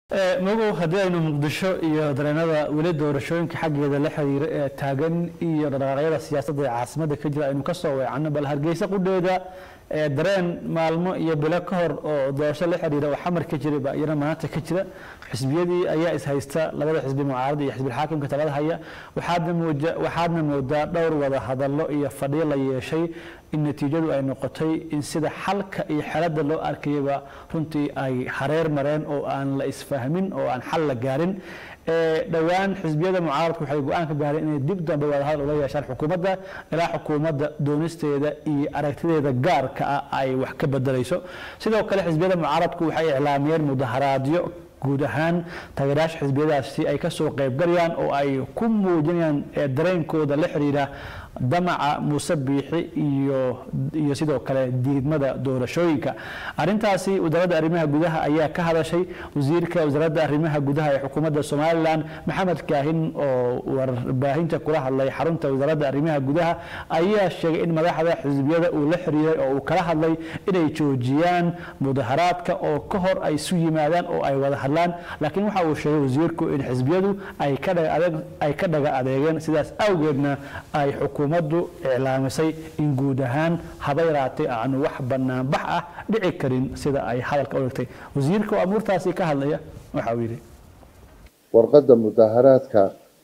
magow haddii aynu muqdisho iyo dareenada weli doorashooyinka xaggeeda la xiriira ee taagan iyo dhaqaaqyada siyaasadda ee caasimada ka jira aynu kasoo weecanno bal hargeysa qudheeda ee dareen maalmo iyo bilo ka hor oo doorasho la xiriira oo xamar ka jiray baa iyana maanta ka jira xisbiyadii ayaa is haysta labada xisbi mucaarada iyo xisbilxaakimka talada haya waxaadna muuja waxaadna moodaa dhowr wada hadallo iyo fadhiyo la yeeshay in natiijadu ay noqotay in sida xalka iyo xeladda loo arkayaba runtii ay hareer mareen oo aan la isfahmin oo aan xal la gaarin dhowaan xisbiyada mucaaradku waxay go-aan ka gaareen inay dib dambe wadahadal ula yeeshaan xukuumadda ilaa xukuumadda doonisteeda iyo aragtideeda gaarka ah ay wax ka bedelayso sidoo kale xisbiyada mucaaradku waxay iclaamiyeen mudaharaadyo guud ahaan taageerayaasha xisbiyadaasi ay kasoo qaybgalayaan oo ay ku muujinayaan dareenkooda la xiriira damaca muuse biixi iyo iyo sidoo kale diidmada doorashooyinka arintaasi wasaaradda arrimaha gudaha ayaa ka hadashay wasiirka wasaaradda arrimaha gudaha ee xukuumadda somalilan maxamed kaahin oo warbaahinta kula hadlay xarunta wasaaradda arrimaha gudaha ayaa sheegay in madaxda xisbiyada uu la xiriiray oo uu kala hadlay inay joojiyaan mudaharaadka oo ka hor ay isu yimaadaan oo ay wada hadlaan laakiin waxa uu sheegay wasiirku in xisbiyadu ay ka dhaga adeeg ay ka dhaga adeegeen sidaas awgeedna ay xukuumaddu iclaamisay in guud ahaan haba yaraatay aanu wax banaanbax ah dhici karin sida ay hadalka u dhigtay wasiirka oo amuurtaasi ka hadlaya waxa uu yidhi warqadda mudaharaadka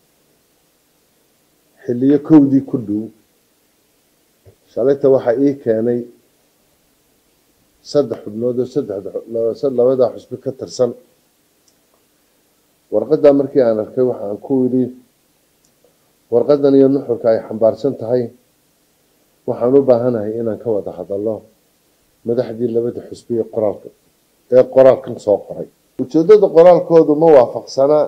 xilliyo kowdii ku dhow shalayta waxaa ii keenay saddex xubnood oo saddex labada xusbi ka tirsan warqaddaa markii aan arkay waxaan ku yidhi warqadan iyo nuxurka ay xambaarsan tahay waxaan u baahanahay inaan ka wada hadalno madaxdii labada xusbi ee qoraalka ee qoraalkan soo qoray ujeedada qoraalkoodu ma waafaqsana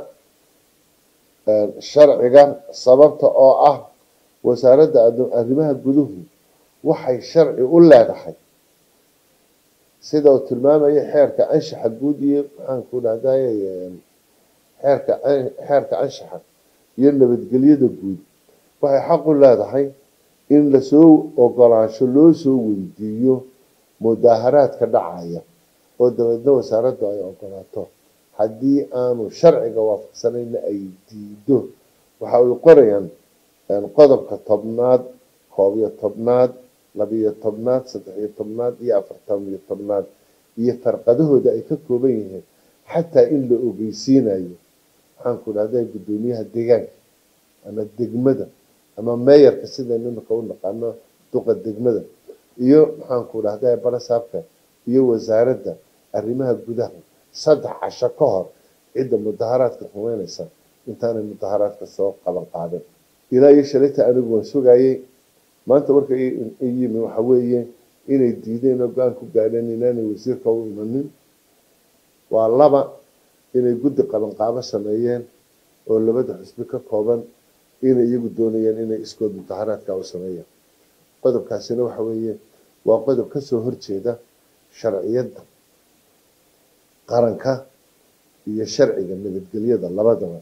sharciga sababta oo ah wasaaradda arrimaha guduhu waxay sharci u leedahay sida uu tilmaamaya xeerka anshaxa guud iyo maxaan ku dhahday xeerka xeerka anshaxa iyo nabadgelyada guud waxay xaq u leedahay in lasoo ogolaansho loo soo weydiiyo mudaaharaadka dhacaya oo dabeedna wasaaraddu ay ogolaato haddii aanu sharciga waafaqsanayna ay diido waxa ay qorayaan qodobka tobnaad koob iyo tobnaad labiyo tobnaad saddexiyo tobnaad iyo afartaniyo tobnaad iyo farqadahooda ay ka kooban yihiin xataa in la ogeysiinayo maxaan ku dhahda guddoomiyaha deegaanka ama degmada ama meeyarka sidaynu imika u naqaano duqa degmada iyo maxaan ku dhahda balasaabka iyo wasaaradda arrimaha gudaha saddex casho ka hor cidda mudaharaadka rumeynaysa intaanay mudaharaadka soo qaban qaadin ilaa iyo shalayta anigu waan sugayay maanta marka yimi waxa weeye inay diideen oo go-aan ku gaadheen inaanay wasiirka u imanin waa laba inay guddi qabanqaabo sameeyeen oo labada xusbi ka kooban inay iyagu doonayeen inay iskood mudaharaadka u sameeyaan qodobkaasina waxa weeye waa qodob kasoo horjeeda sharciyadda qaranka iyo sharciga nabadgelyada labadaba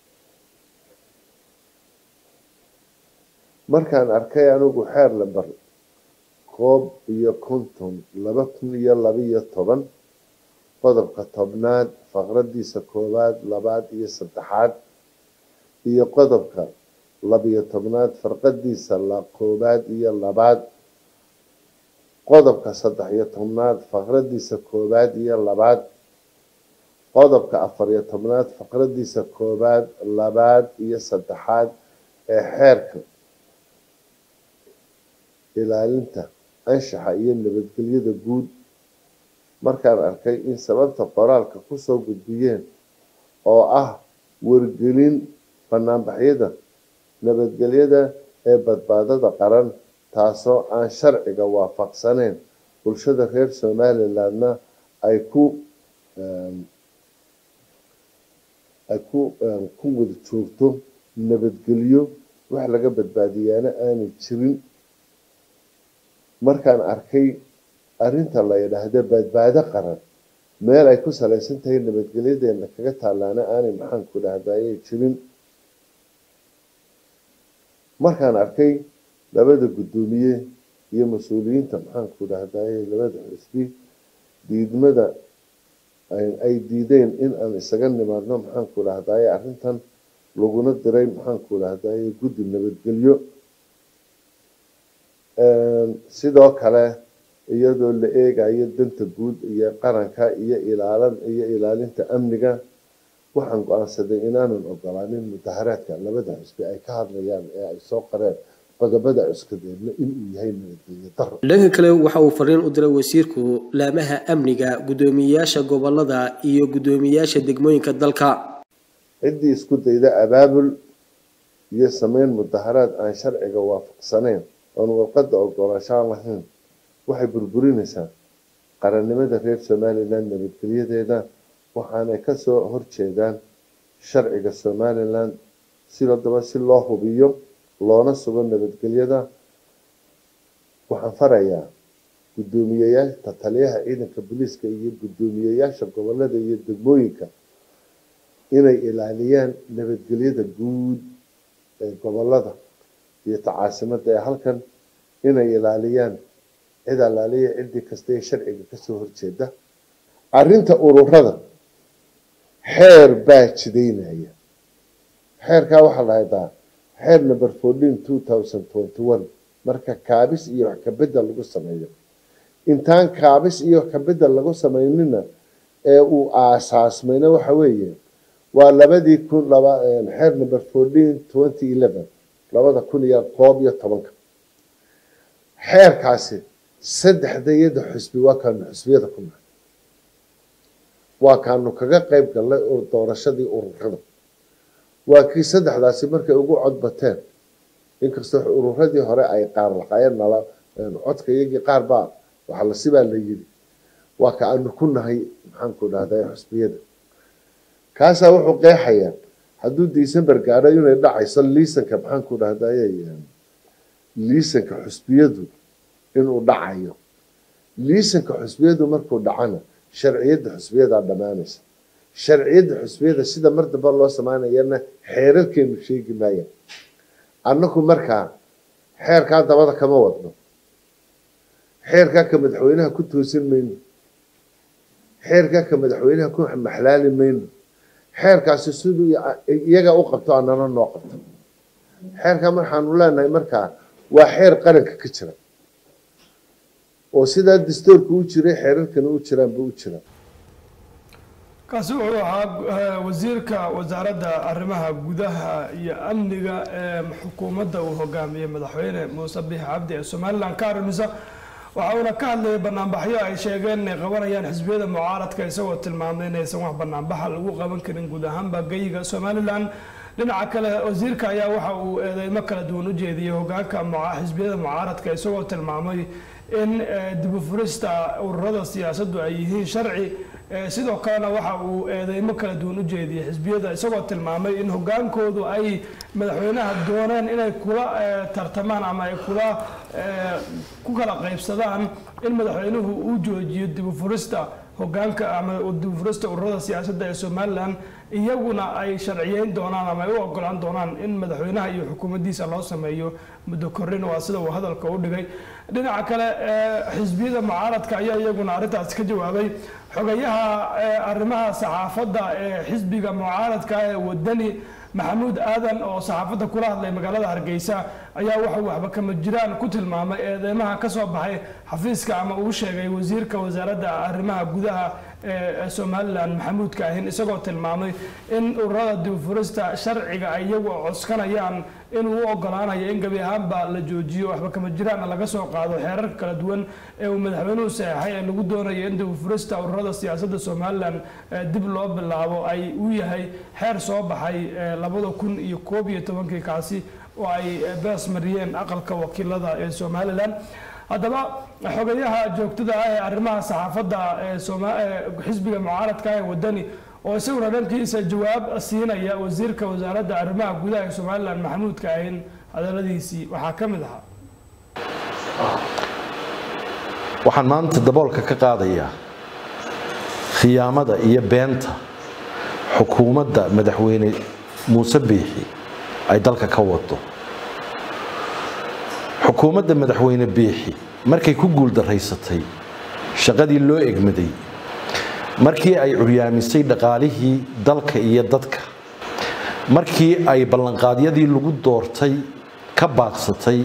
markaan arkay anigu xeer lamber koob iyo konton laba kun iyo labaiyo toban qodobka tobnaad faqradiisa koowaad labaad iyo saddexaad iyo qodobka labiyo tobnaad farqadiisa koowaad iyo labaad qodobka saddex iyo tobnaad faqradiisa koowaad iyo labaad qodobka afariyo tobnaad faqradiisa koowaad labaad iyo saddexaad ee xeerka ilaalinta anshaxa iyo nabadgelyada guud markaan arkay in sababta qoraalka kusoo gudbiyeen oo ah wargelin banaanbaxyada nabadgelyada ee badbaadada qaran taasoo aan sharciga waafaqsaneyn bulshada reer somalilandna ay ku ay ku ku wada joogto nabadgelyo wax laga badbaadiyaana aanay jirin markaan arkay arrinta la yidhaahdo badbaado qaran meel ay ku salaysan tahay nabadgelyadeena kaga taalaana aanay maxaan ku dhahdayay jirin markaan arkay labada guddoomiye iyo mas-uuliyiinta maxaan ku dhahdaye labada xisbi diidmada ay diideen in aan isaga nimaadno maxaanku dhahdaye arrintan laguna diray maxaanku dhahdaye guddi nabadgelyo sidoo kale iyadoo la eegayo danta guud iyo qaranka iyo ilaalan iyo ilaalinta amniga waxaan go-aansaday inaanan ogolaanin mudaharaadka labada xusbi ay ka hadlayaan ee ay soo qareen qodobada cuskadeedna inuu yahay nabadgelyo daro dhanka kale waxa uu fariin u diray wasiirku laamaha amniga guddoomiyeyaasha gobolada iyo guddoomiyeyaasha degmooyinka dalka ciddii isku dayda abaabul iyo sameyn mudaharaad aan sharciga waafaqsaneyn oon warqadda ogolaanshaan lahayn waxay burburinaysaa qarannimada reer somalilan nabadgelyadeeda waxaanay kasoo horjeedaan sharciga somalilan sidadaba si loo hubiyo loona sugo nabadgelyada waxaan farayaa guddoomiyeyaasha taliyaha ciidanka booliiska iyo guddoomiyeyaasha gobolada iyo degmooyinka inay ilaaliyaan nabadgelyada guud ee gobolada iyo tacaasimada ee halkan inay ilaaliyaan cid alaaliya ciddii kasta ee sharciga kasoo horjeeda arrinta ururada xeer baa jidaynaya xeerkaa waxaa la haydaa xeer number fourteen two thousand twenty one marka kaabis iyo wax kabedel lagu sameeyo intaan kaabis iyo wax kabedel lagu sameynina ee uu aasaasmayna waxa weeye waa labadii kun laba xeer number fourteen twenty eleven labada kun iyo koob iyo tobanka xeerkaasi saddexda iyada xusbi waa kaanu xusbiyada ku nahay waa kaanu kaga qayb galnay doorashadii ururada waa kii saddexdaasi markay ugu codbateen inkastoo ururadii hore ay qaar laqayeen nala codka iyagii qaar baa waxa la sibaa la yiri waa ka aanu ku nahay maxaanku dhahday xusbiyada kaasaa wuxuu qeexayaa hadduu december gaadho inay dhacayso liisanka maxaanku dhahdaye liisanka xusbiyadu inuu dhacayo liisanka xusbiyadu markuu dhacana sharciyadda xusbiyadaa dhammaanaysa sharciyadda xusbiyada sida mar damba loo samaynayana xeerarkeenu sheegi maaya annaku markaa xeerkaa dabada kama wadno xeerkaa ka madaxweynaha ku toosin mayno xeerkaa ka madaxweynaha ku maxlaali mayno xeerkaasi siduu iyaga u qabto annana noo qabto xeerkaa waxaanu leenahay markaa waa xeer qaranka ka jira oo sidaa dastuurka u jiray xeerarkana u jiraanba u jira kaasi wuxuu ahaa wasiirka wasaaradda arrimaha gudaha iyo amniga ee xukuumadda uu hogaamiyey madaxweyne muuse biix cabdi ee somalilan ka arrimisa waxa uuna ka hadlayay banaanbaxyo ay sheegeen inay qabanayaan xisbiyada mucaaradka isagoo tilmaamay inaysan wax banaanbaxa lagu qaban karin guud ahaanba geyiga somalilan dhinaca kale wasiirka ayaa waxa uu eedeymo kala duwan u jeediyey hogaanka xisbiyada mucaaradka isagoo tilmaamay in dib u furista ururada siyaasaddu ay yihiin sharci sidoo kalena waxa uu eedeymo kala duwan u jeediyey xisbiyada isagoo tilmaamay in hogaankoodu ay madaxweynaha dooneen inay kula tartamaan ama ay kula ku kala qaybsadaan in madaxweynuhu uu joojiyo dib u furista hogaanka ama dib u furista ururada siyaasadda ee somalilan iyaguna ay sharciyeyn doonaan ama ay u ogolaan doonaan in madaxweynaha iyo xukuumaddiisa loo sameeyo muddo korrin waa sida uu hadalka u dhigay dhinaca kale xisbiyada mucaaradka ayaa iyaguna arrintaas ka jawaabay xogayaha arrimaha saxaafadda ee xisbiga mucaaradka ee wadani maxamuud aadan oo saxaafadda kula hadlay magaalada hargeysa ayaa waxau waxba kama jiraan ku tilmaamay eedeymaha ka soo baxay xafiiska ama uu sheegay wasiirka wasaaradda arrimaha gudaha ee somalilan maxamuud kaahin isagoo tilmaamay in ururada dibufurista sharciga ay iyagu coskanayaan inuu u ogolaanayo in gebi ahaanba la joojiyo waxba kama jiraan laga soo qaado xeerarka kala duwan ee uu madaxweynuhu saxeexay ee lagu doonayo in dibufurista ururada siyaasadda somalilan dib loo bilaabo ay u yahay xeer soo baxay labada kun iyo koob iyo tobankii kaasi oo ay bees mariyeen aqalka wakiilada ee somalilan haddaba xogayaha joogtada ah ee arrimaha saxaafadda ee xisbiga mucaaradka ee wadani oo isaguna dhankiisa jawaab siinaya wasiirka wasaaradda arrimaha gudaha ee somalilan maxamuud kaahin hadaladiisii waxaa ka mid ahaa waxaan maanta daboolka ka qaadayaa khiyaamada iyo beenta xukuumadda madaxweyne muuse biixi ay dalka ka wado xukuumadda madaxweyne biixi markay ku guuldaraysatay shaqadii loo egmaday markii ay curyaamisay dhaqaalihii dalka iyo dadka markii ay ballanqaadyadii lagu doortay ka baaqsatay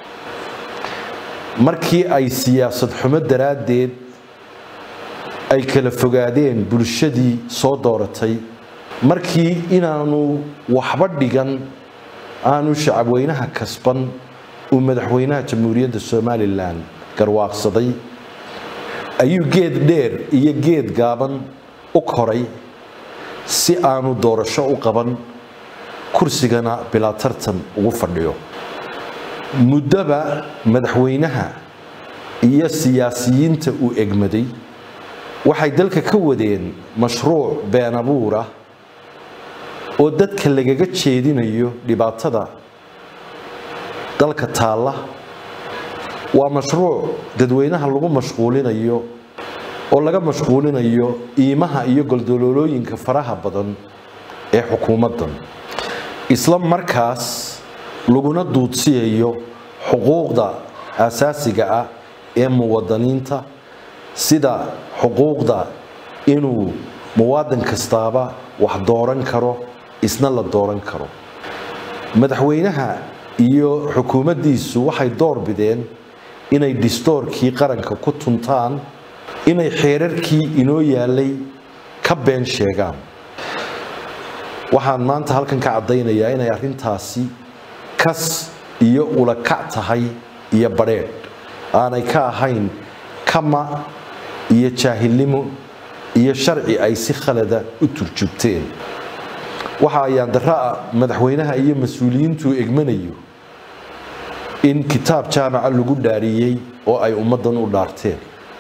markii ay siyaasad xumo daraaddeed ay kala fogaadeen bulshadii soo dooratay markii inaanu waxba dhigan aanu shacabweynaha kasban uu madaxweynaha jamhuuriyadda somalilan garwaaqsaday ayuu geed dheer iyo geed gaaban u koray si aanu doorasho u qaban kursigana bilaa tartan ugu fadhiyo muddoba madaxweynaha iyo siyaasiyiinta uu egmaday waxay dalka ka wadeen mashruuc been abuur ah oo dadka lagaga jeedinayo dhibaatada dalka taalla waa mashruuc dadweynaha lagu mashquulinayo oo laga mashquulinayo iimaha iyo goldoloolooyinka faraha badan ee xukuumaddan isla markaas laguna duudsiyayo xuquuqda asaasiga ah ee muwadaniinta sida xuquuqda inuu muwaadin kastaaba wax dooran karo isna la dooran karo madaxweynaha iyo xukuumaddiisu waxay door bideen inay dhistoorkii qaranka ku tuntaan inay xeerarkii inoo yaalay ka been sheegaan waxaan maanta halkan ka caddaynayaa inay arrintaasi kas iyo ulakac tahay iyo badheedh aanay ka ahayn kama iyo jaahilnimo iyo sharci ay si khalada u turjubteen waxa ayaan daraa madaxweynaha iyo mas-uuliyiintuu egmanayo in kitaab jaamaca lagu dhaariyey oo ay ummaddan u dhaarteen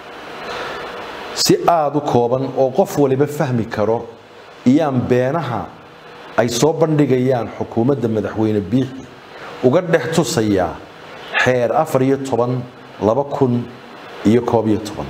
si aada u kooban oo qof waliba fahmi karo iyaan beenaha ay soo bandhigayaan xukuumadda madaxweyne biixi uga dhex tusayaa xeer afar iyo toban laba kun iyo koob iyo toban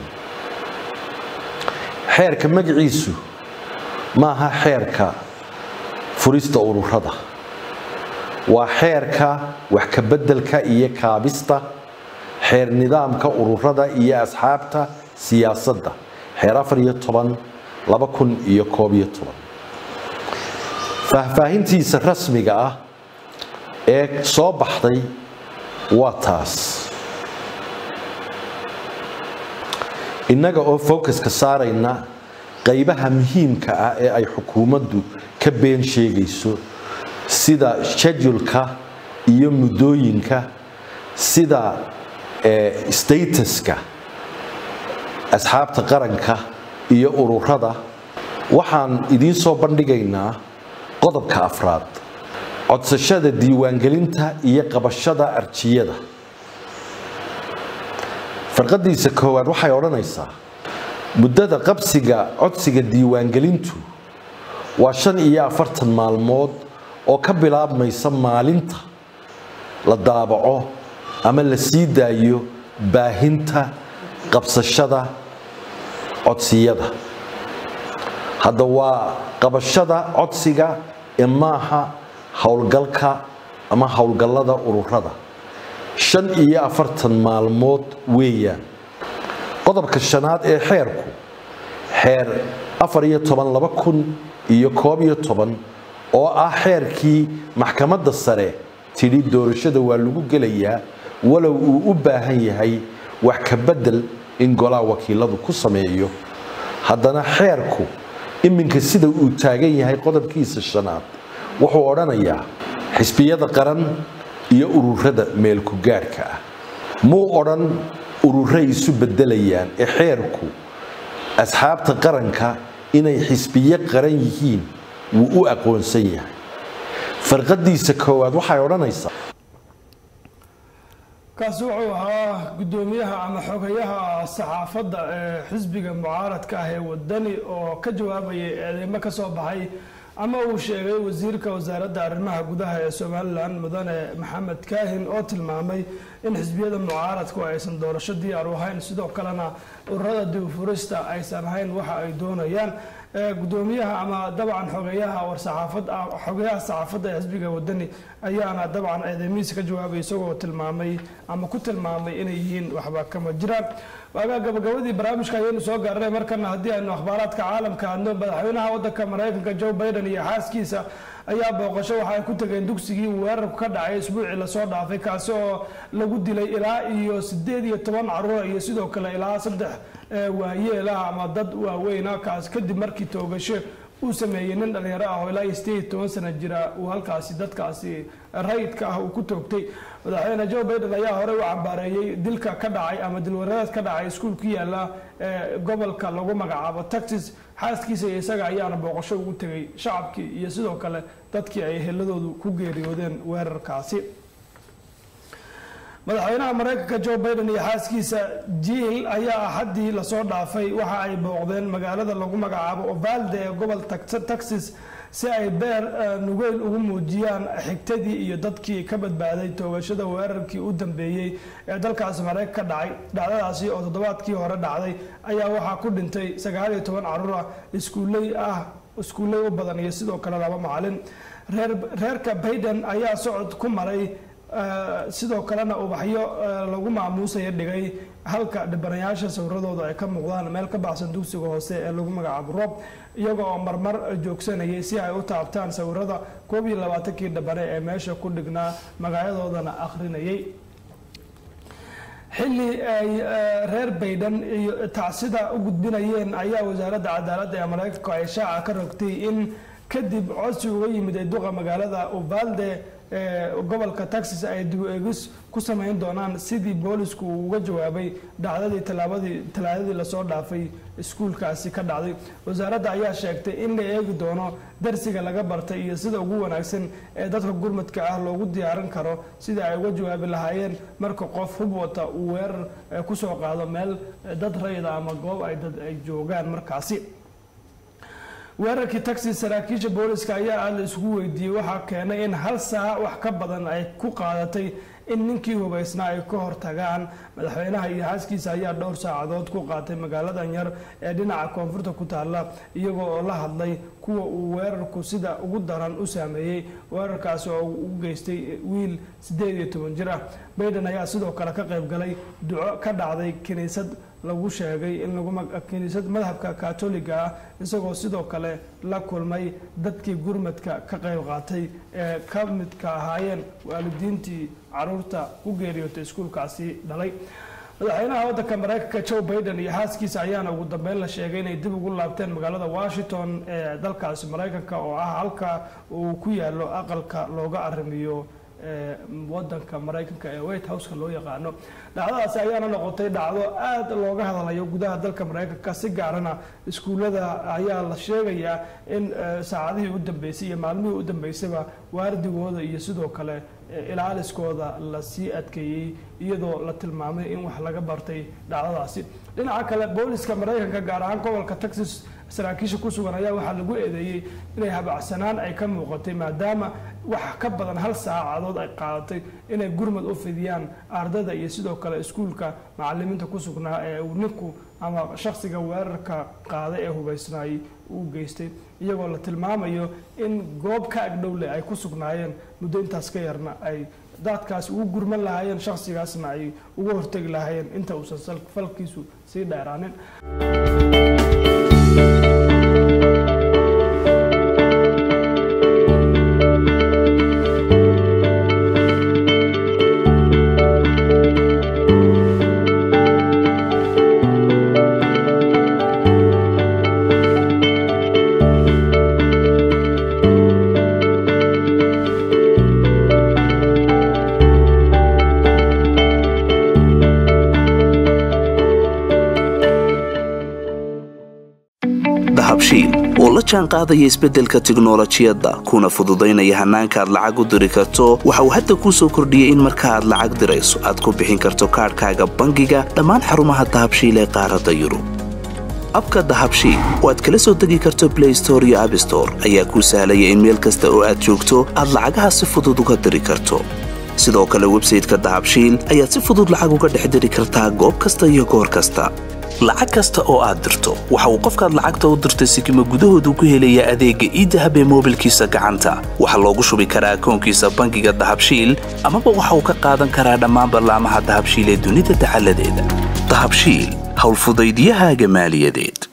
xeerka magaciisu maaha xeerka furista ururada waa xeerka wax ka beddelka iyo kaabista xeer nidaamka ururada iyo asxaabta siyaasadda xeer afar iyo toban laba kun iyo koob iyo toban faahfaahintiisa rasmiga ah ee soo baxday waa taas innaga oo focuska saarayna qaybaha muhiimka ah ee ay xukuumaddu ka been sheegayso sida shedulka iyo muddooyinka sida statuska asxaabta qaranka iyo ururada waxaan idiin soo bandhigaynaa qodobka afraad codsashada diiwaangelinta iyo qabashada arjiyada farqadiisa koowaad waxay odhanaysaa muddada qabsiga codsiga diiwaangelintu waa shan iyo afartan maalmood oo ka bilaabmaysa maalinta la daabaco ama la sii daayo baahinta qabsashada codsiyada hadda waa qabashada codsiga ee maaha howlgalka ama howlgallada ururada shan iyo afartan maalmood weeyaan qodobka shanaad ee xeerku xeer afar iyo toban laba kun iyo koob iyo toban oo ah xeerkii maxkamadda sare tidhi doorashada waa lagu gelayaa walow uu u baahan yahay wax ka beddel in golaha wakiiladu ku sameeyo haddana xeerku iminka sida uu taagan yahay qodobkiisa shanaad wuxuu odhanayaa xisbiyada qaran iyo ururada meelku gaadhka ah muu odhan ururay isu beddelayaan ee xeerku asxaabta qaranka inay xisbiyo qaran yihiin wuu u aqoonsan yahay farqadiisa koowaad waxay odhanaysaa kaasi wuxuu ahaa guddoomiyaha ama xogayaha saxaafadda ee xisbiga mucaaradka ah ee wadani oo ka jawaabayay eedeymo ka soo baxay ama uu sheegay wasiirka wasaaradda arrimaha gudaha ee somalilan mudane maxamed kaahin oo tilmaamay in xisbiyada mucaaradku aysan doorasho diyaar u ahayn sidoo kalena ururada dibufurista aysan ahayn waxa ay doonayaan gudoomiyaha ama dabcan xogeyaha warsaxaafad xogeyaha saxaafadda ee xisbiga wadani ayaana dabcan eedeymihiisa ka jawaabay isagoo tilmaamay ama ku tilmaamay inay yihiin waxba kama jiraan waagaa gabagabadii barnaamijka ayaynu soo gaarnay markana haddii aynu akhbaaraadka caalamka adno madaxweynaha wadanka maraykanka joe biden iyo xaaskiisa ayaa booqasho waxa ay ku tageen dugsigii uu weerarku ka dhacay isbuucii lasoo dhaafay kaasi oo lagu dilay ilaa iyo sideed iyo toban caruura iyo sidoo kale ilaa saddex waayeelaha ama dad waaweyna kaas kadib markii toogasho uu sameeyey nin dhalinyaro ah oo ilaa iyo sideed iyo toban sana jira uu halkaasi dadkaasi rayidka ah uu ku toogtay madaxweyne joe biden ayaa horey u cambaareeyey dilka ka dhacay ama dilwarareed ka dhacay iskuul ku yaala gobolka lagu magacaabo texas xaaskiisa iyo isaga ayaana booqasho ugu tegay shacabkii iyo sidoo kale dadkii ay heladoodu ku geeriyoodeen weerarkaasi madaxweynaha maraykanka joe biden iyo xaaskiisa jiil ayaa axaddii lasoo dhaafay waxa ay booqdeen magaalada lagu magacaabo ovalde ee gobol texas si ay beer nugeyl ugu muujiyaan xigtadii iyo dadkii ka badbaaday toogashada weerarkii u dambeeyey ee dalkaasi maraykan ka dhacay dhacdadaasi oo toddobaadkii hore dhacday ayaa waxaa ku dhintay sagaal iyo toban caruur ah iskuuley ah iskuulley u badan iyo sidoo kale laba macalin reer reerka bayden ayaa socod ku maray sidoo kalena ubaxyo lagu maamuusaya dhigay halka dhibanayaasha sawiradooda ay ka muuqdaan meel ka baxsan dugsiga hoose ee lagu magacaabo rob iyaga oo marmar joogsanayay si ay u taabtaan sawirada koob iyo labaatankii dhabane ee meesha ku dhignaa magacyadoodana akhrinayay xilli ay reer bayden iyo tacsida u gudbinayeen ayaa wasaaradda cadaaladda ee maraykanka ay shaaca ka rogtay in kadib codsi uga yimid ee duqa magaalada uvalde gobolka texas ay dib eegis ku sameyn doonaan sidii boolisku uu uga jawaabay dhacdadii talaabadii talaadadii lasoo dhaafay iskuulkaasi ka dhacday wasaaradda ayaa sheegtay in la eegi doono darsiga laga bartay iyo sida ugu wanaagsan ee dadka gurmadka ah loogu diyaarin karo sidai ay uga jawaabi lahaayeen marka qof hub wata uu weerar kusoo qaado meel dad rayda ama goob ay dad ay joogaan markaasi weerarkii taxi saraakiisha booliska ayaa aada la isugu weydiiyey waxaa keenay in hal saac wax ka badan ay ku qaadatay in ninkii hubaysnaa ay ka hortagaan madaxweynaha iyo xaaskiisa ayaa dhowr saacadood ku qaatay magaaladan yar ee dhinaca koonfurta ku taalla iyagoo oo la hadlay kuwa uu weerarku sida ugu daran u saameeyey weerarkaasi oo u geystay wiil sideed iyo toban jir ah bayden ayaa sidoo kale ka qayb galay duco ka dhacday kiniisad lagu sheegay in kiniisad madhabka katoliga ah isagoo sidoo kale la kulmay dadkii gurmadka ka qayb qaatay ee ka midka ahaayeen waalidiintii caruurta ku geeriyootay iskuulkaasi dhalay madaxweynaha wadanka maraykanka joe biden iyo xaaskiisa ayaana ugu dambeyn la sheegay inay dib ugu laabteen magaalada washington ee dalkaasi maraykanka oo ah halka uu ku yaalo aqalka looga arrimiyo wadanka maraykanka ee white houseka loo yaqaano dhacdadaasi ayaana noqotay dhacdo aada looga hadalayo gudaha dalka maraykanka si gaarana iskuullada ayaa la sheegayaa in saacadihii u dambeysay iyo maalmihii u dambeysayba waardigooda iyo sidoo kale ilaaliskooda lasii adkeeyey iyadoo la tilmaamay in wax laga bartay dhacdadaasi dhinaca kale booliska maraykanka gaar ahaan gobolka texas saraakiisha ku sugan ayaa waxaa lagu eedeeyey inay habacsanaan ay ka muuqatay maadaama wax ka badan hal saacadood ay qaadatay inay gurmad u fidiyaan ardada iyo sidoo kale iskuulka macalimiinta ku sugnaa ee uu ninku ama shakhsiga weerarka qaaday ee hubaysnaayey uu geystay iyagoo la tilmaamayo in goob ka agdhowle ay ku sugnaayeen muddo intaas ka yarna ay daadkaas ugu gurman lahaayeen shakhsigaasna ay uga hortegi lahaayeen inta uusan falkiisu sii dheeraanin oo la jaan qaadaya isbeddelka tiknolojiyadda kuna fududaynaya hannaanka aad lacag u diri karto waxa uu hadda kuu soo kordhiyey in marka aad lacag dirayso aad ku bixin karto kaadhkaaga bangiga dhammaan xarumaha dahabshiil ee qaaradda yurub abka dahabshiil oo aad kala soo degi karto blay store iyo abstore ayaa kuu sahlaya in meel kasta oo aad joogto aad lacagaha si fudud uga diri karto sidoo kale websayteka dahabshiil ayaad si fudud lacag uga dhex diri kartaa goob kasta iyo goor kasta lacag kasta oo aad dirto waxa uu qofkaad lacagta u dirtay sikima gudahoodu ku helayaa adeegga iidahab ee moobilkiisa gacanta waxaa loogu shubi karaa akoonkiisa bangiga dahabshiil amaba waxa uu ka qaadan karaa dhammaan ballaamaha dahabshiil ee dunida dacaladeeda dahabshiil howlfudaydyahaaga maaliyadeed